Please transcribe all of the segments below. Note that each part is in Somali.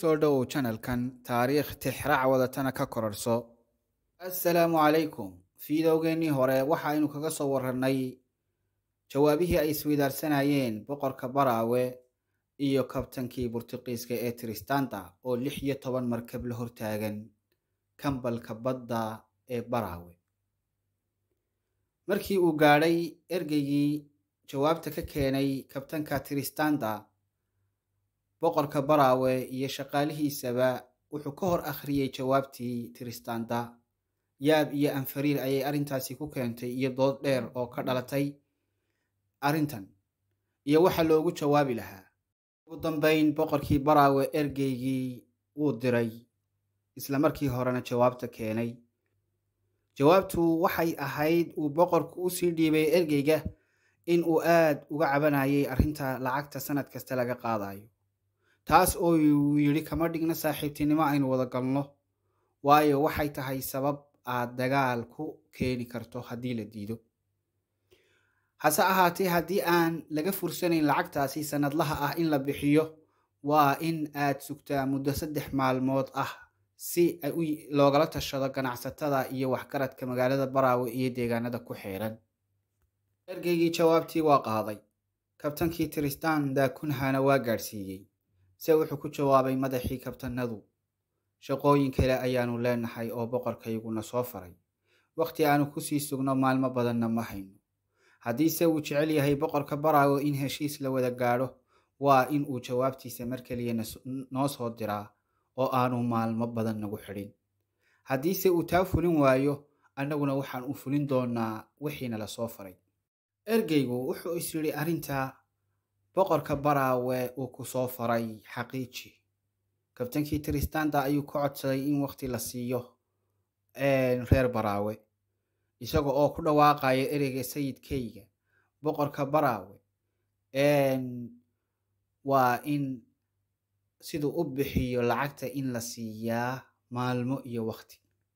kusoo dhowow janalkan taariikh tixraac wadatana ka korarhso assalaamu calaykum fiidowgeennii hore waxaynu kaga soo warranay jawaabihii ay isweydaarsanayeen boqorka baraawe iyo kabtankii burtuqiiska ee tristanda oo lix iyo toban markab la hortaagan kambalka badda ee baraawe markii uu gaadhay ergeygii jawaabta ka keenay kabtanka tristanda boqorka baraawe iyo shaqaalihiisaba wuxuu ka hor akhriyey jawaabtii tristanda yaab iyo anfariir ayay arrintaasi ku keentay iyo dood dheer oo ka dhalatay arrintan iyo waxa loogu jawaabi lahaa ugu dambeyn boqorkii baraawe ergeygii wuu diray isla markii horena jawaabta keenay jawaabtu waxay ahayd uu boqorku usii dhiibay ergeyga in uu aad uga cabanayay arrinta lacagta sanad kasta laga qaadayo taas oo uu yidhi kama dhigno saaxiibtinimo aynu wada galno waayo waxay tahay sabab aad dagaal ku keeni karto haddii la diido hase ahaatee haddii aan laga fursanayn lacagtaasi sanadlaha ah in la bixiyo waa in aad sugtaa muddo saddex maalmood ah si loogala tashado ganacsatada iyo waxgaradka magaalada baraawe iyo deegaanada ku xeeran ergeygii jawaabtii waa qaaday kabtankii tristan daakunhana waa gaadhsiiyey se wuxuu ku jawaabay madaxii kabtanadu shaqooyin kale ayaanu leenahay oo boqorkayguna soo faray wakhti aanu kusii sugno maalmo badanna ma hayno haddiise uu jecel yahay boqorka baraawe in heshiis la wada gaadho waa in uu jawaabtiisa mar keliya noo soo diraa oo aanu maalmo badan nagu xidhin haddiise uu taa fulin waayo annaguna waxaan u fulin doonaa wixiina la soo faray ergeygu wuxuu is yidhi arrinta boqorka baraawe uu ku soo faray xaqiiji kabtankii tristanda ayuu ka codsaday in wakhti la siiyo reer baraawe isaga oo ku dhawaaqaya ereyga sayidkayga boqorka baraawe waa in siduu u bixiyo lacagta in la siiyaa maalmo iyo wakhti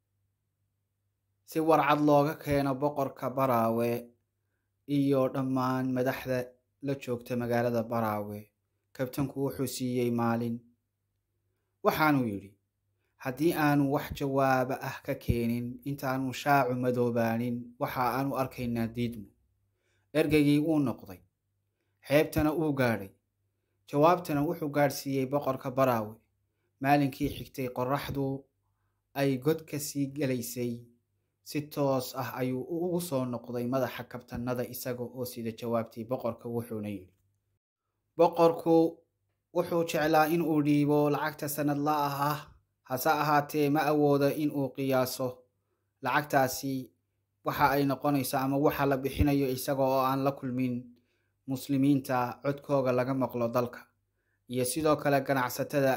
si warcad looga keeno boqorka baraawe iyo dhammaan madaxda la joogta magaalada baraawe kabtanku wuxuu siiyey maalin waxaanuu yidhi haddii aanu wax jawaaba ah ka keenin intaanu shaacu madoobaanin waxa aanu arkaynaa diidmo ergeygii wuu noqday xeebtana uu gaadhay jawaabtana wuxuu gaadhsiiyey boqorka baraawe maalinkii xigtay qorraxdu ay god ka sii gelaysay si toos ah ayuu ugu soo noqday madaxa kabtanada isaga oo sida jawaabtii boqorka wuxuuna yidhi boqorku wuxuu jeclaa in uu dhiibo lacagta sanadlaah ah hase ahaatee ma awoodo in uu qiyaaso lacagtaasi waxa ay noqonayso ama waxa la bixinayo isaga oo aan la kulmin muslimiinta codkooga laga maqlo dalka iyo sidoo kale ganacsatada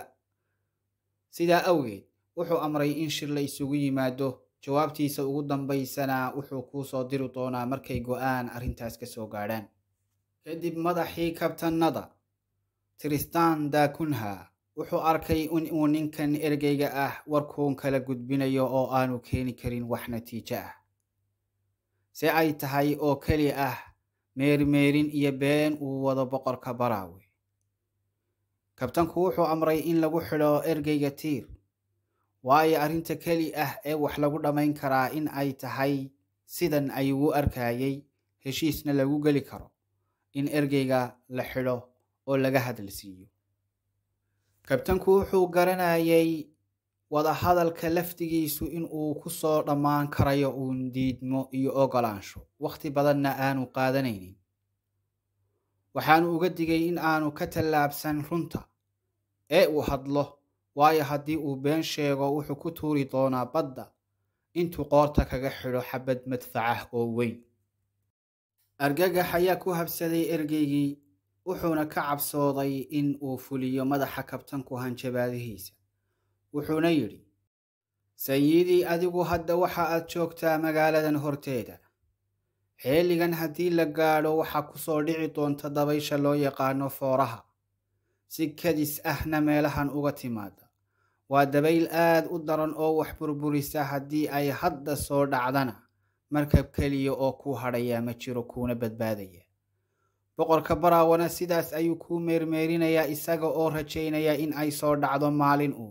sidaa awgeed wuxuu amray in shir la isugu yimaado jawaabtiisa ugu dambaysana wuxuu kuu soo diri doonaa markay go-aan arrintaas ka soo gaadhaan kadib madaxii kabtanada tristan daakunha wuxuu arkay in uu ninkan ergeyga ah warkuun kala gudbinayo oo aanu keeni karin wax natiijo ah si ay tahay oo keli ah meermeerin iyo been uu wado boqorka baraawe kabtanku wuxuu amray in lagu xidho ergeyga tiir waayo arrinta keli ah ee wax lagu dhammayn karaa in ay tahay sidan ayuu arkayay heshiisna lagu geli karo in ergeyga la xidho oo laga hadal siiyo kabtanku wuxuu garanayay wadahadalka laftigiisu in uu ku soo dhammaan karayo uun diidmo iyo ogolaansho wakhti badanna aanu qaadanaynin waxaanu uga digay in aanu ka tallaabsan runta ee uu hadlo waayo haddii uu been sheego wuxuu ku tuuri doonaa badda intuu qoorta kaga xidho xabad madfacah oo weyn argagax ayaa ku habsaday ergeygii wuxuuna ka cabsooday in uu fuliyo madaxa kabtanku hanjabaadihiisa wuxuuna yidhi sayidii adigu hadda waxa aad joogtaa magaaladan horteeda xeeligan haddii la gaadho waxaa ku soo dhici doonta dabaysha loo yaqaano fooraha si kadis ahna meelahan uga timaada waa dabayl aad u daran oo wax burburisa haddii ay hadda soo dhacdana markab keliya oo kuu hadhayaa ma jiro kuuna badbaadaya boqorka baraawana sidaas ayuu kuu meermeerinayaa isaga oo rajaynaya in ay soo dhacdo maalin uun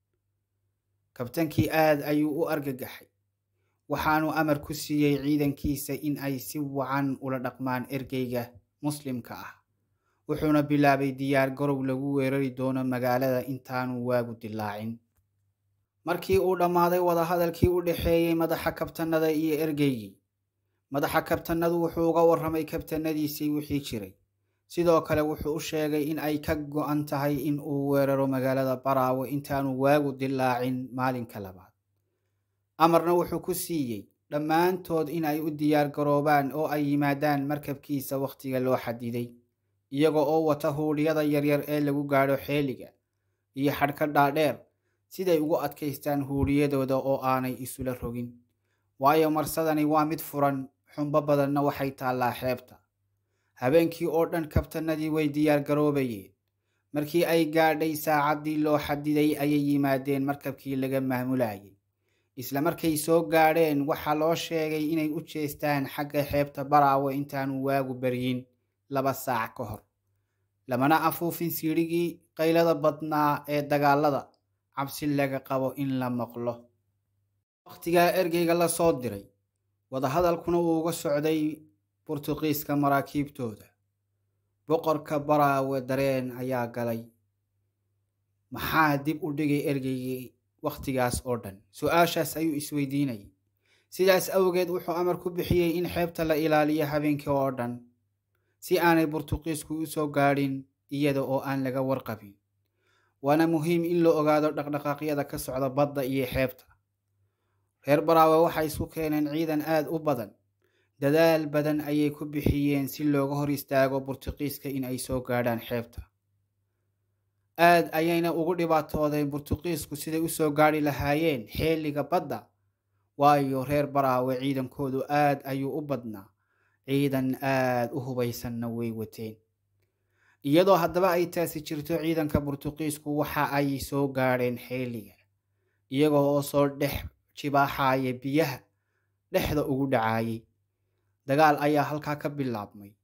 kabtankii aad ayuu u argagaxay waxaanu amar ku siiyey ciidankiisa in ay si wacan ula dhaqmaan ergeyga muslimka ah wuxuuna bilaabay diyaar garow lagu weerari doono magaalada intaanu waagu dilaacin markii uu dhammaaday wadahadalkii u dhexeeyey madaxa kabtanada iyo ergeygii madaxa kabtanadu wuxuu uga warramay kabtanadiisii wixii jiray sidoo kale wuxuu u sheegay in ay ka go-an tahay in uu weeraro magaalada baraawe intaanu waagu dilaacin maalinka labaad amarna wuxuu ku siiyey dhammaantood in ay u diyaar garoobaan oo ay yimaadaan markabkiisa wakhtiga loo xadiday iyaga oo wata huudhyada yaryar ee lagu gaadho xeeliga iyo xadhka dhaadheer siday ugu adkaystaan huudhiyadooda oo aanay isula rogin waayo marsadani waa mid furan xumbo badanna waxay taallaa xeebta habeenkii oo dhan kabtanadii way diyaar garoobayeen markii ay gaadhay saacaddii loo xadiday ayay yimaadeen markabkii laga maamulayay isla markay soo gaadheen waxaa loo sheegay inay u jeestaan xagga xeebta baraawe intaanu waagu baryin laba saac ka hor lamana afuufin siidhigii qaylada badnaa ee dagaalada cabsi laga qabo in la maqlo wakhtigaa ergeyga la soo diray wadahadalkuna uu uga socday burtuqiiska maraakiibtooda boqorka baraawe dareen ayaa galay maxaa dib u dhigay ergeygii wakhtigaas oo dhan su-aashaas ayuu isweydiinayay sidaas awgeed wuxuu amar ku bixiyey in xeebta la ilaaliyo habeenkii oo dhan si aanay burtuqiisku u soo gaadhin iyada oo aan laga warqabin waana muhiim in la ogaado dhaqdhaqaaqyada ka socda badda iyo xeebta reer baraawe waxay isku keeneen ciidan aad u badan dadaal badan ayay ku bixiyeen si looga hor istaago burtuqiiska in ay soo gaadhaan xeebta aad ayayna ugu dhibaatoodeen burtuqiisku siday u soo gaadhi lahaayeen xeeliga badda waayo reer baraawe ciidankoodu aad ayuu u badnaa ciidan aad u hubaysanna way wateen iyadoo haddaba ay taasi jirto ciidanka burtuqiisku waxa ay soo gaadheen xeeliga iyagoo oo soo dhex jibaaxaaya biyaha dhexda ugu dhacaayay dagaal ayaa halkaa ka bilaabmay